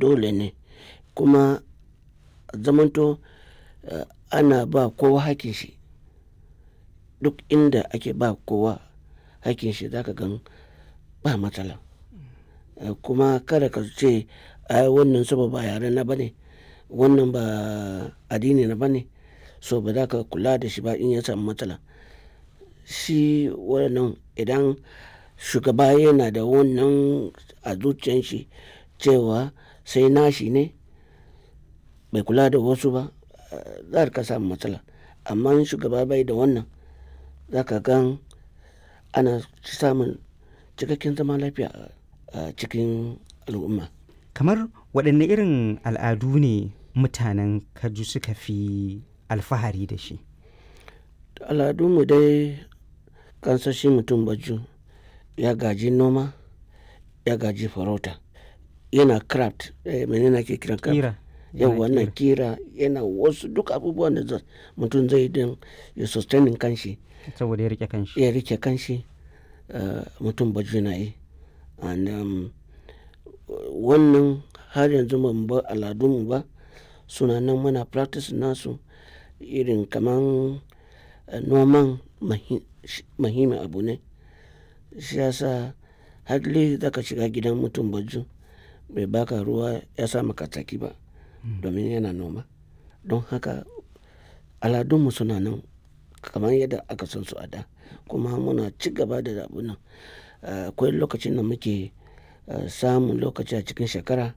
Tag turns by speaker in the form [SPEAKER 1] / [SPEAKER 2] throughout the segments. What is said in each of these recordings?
[SPEAKER 1] dole ne kuma zamanto uh, ana ba kowa hakin shi duk inda ake ba kowa hakin shi zaka gan ba matsala uh, kuma kada ka ce ai wannan saboda ba yare na bane wannan ba addini na bane so ba za ka kula da shi ba in ya samu matsala shi wannan idan shugaba yana da wannan a zuciyan shi cewa sai nashi ne bai kula da wasu ba za ka samu matsala amma in shugaba bai da wannan za ka gan ana samun cikakken zama lafiya a cikin al'umma
[SPEAKER 2] kamar waɗanne irin al'adu ne mutanen kaju suka fi alfahari da shi
[SPEAKER 1] al'adunmu dai kansashi mutum baju ya gaji noma ya gaji farauta yana craft eh, menene ake kiran craft
[SPEAKER 2] kira
[SPEAKER 1] yau wannan kira yana wasu duk abubuwan da mutum zai don ya sustaining kanshi
[SPEAKER 2] saboda ya rike kanshi
[SPEAKER 1] ya rike kanshi uh, mutum baju na yi and um, wannan har yanzu ban ba al'adunmu ba suna nan muna practice nasu irin kaman uh, noman mahimmin abu ne shi yasa hadli za ka shiga gidan mutum baju bai baka ruwa ya sa maka tsaki ba domin yana noma don haka aladunmu suna nan kamar yadda aka san su a da kuma muna ci gaba da abu nan akwai lokacin da muke samun lokaci a cikin shekara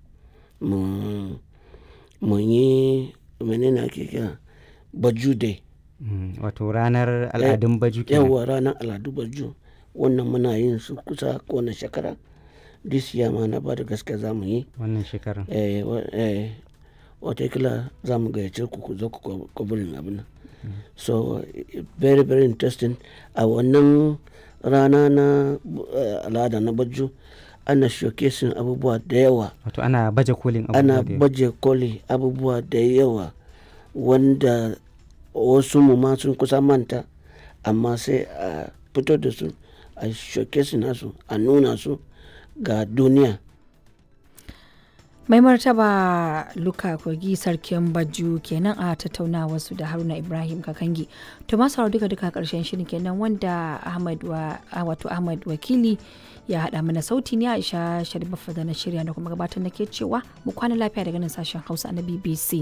[SPEAKER 1] mu yi menene ake kira baju day
[SPEAKER 2] wato ranar al'adun baju kenan
[SPEAKER 1] yawa ranar al'adu baju wannan muna yin su kusa kowane shekara this year ma na ba da gaske za mu yi
[SPEAKER 2] wannan shekarar
[SPEAKER 1] watakila za mu gayyace ku ku zo ku kwaburin abin nan so very very interesting a wannan rana na al'ada na baju ana showcasing abubuwa da yawa
[SPEAKER 2] wato ana baje kolin abubuwa
[SPEAKER 1] ana baje koli abubuwa da yawa wanda wasu mu ma sun kusa manta amma sai a fito da su a showcasing nasu a nuna su ga duniya
[SPEAKER 3] mai martaba luka kogi sarkin baju kenan a tattaunawa su da haruna ibrahim kakangi to masu duka duka karshen shirin kenan wanda ahmad wa wato ahmad wakili ya haɗa mana sauti ne aisha sharif da na shirya da kuma gabatar da ke cewa mu kwana lafiya daga nan sashen hausa na bbc